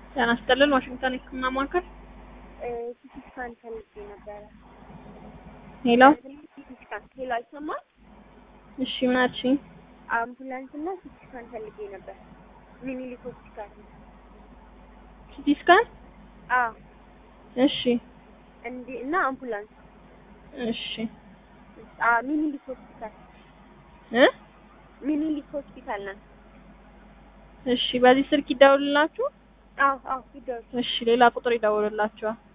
ጤና ይስጥልን ዋሽንግተን የህክምና ማዕከል ሲቲ ስካን ፈልጌ ነበረ። ሄሎ ሲቲ ስካን ሄሎ፣ አይሰማል? እሺ ምን አልሽኝ አምቡላንስ እና ሲቲ ስካን ፈልጌ ነበር። ሚኒሊክ ሆስፒታል። ሲቲ ስካን አዎ እሺ እንዴ እና አምቡላንስ እሺ አ ሚኒሊክ ሆስፒታል እ ሚኒሊክ ሆስፒታል ነን። እሺ በዚህ ስልክ ይደውልላችሁ አዎ አዎ ይደርሱ። እሺ ሌላ ቁጥር ይደውልላችኋል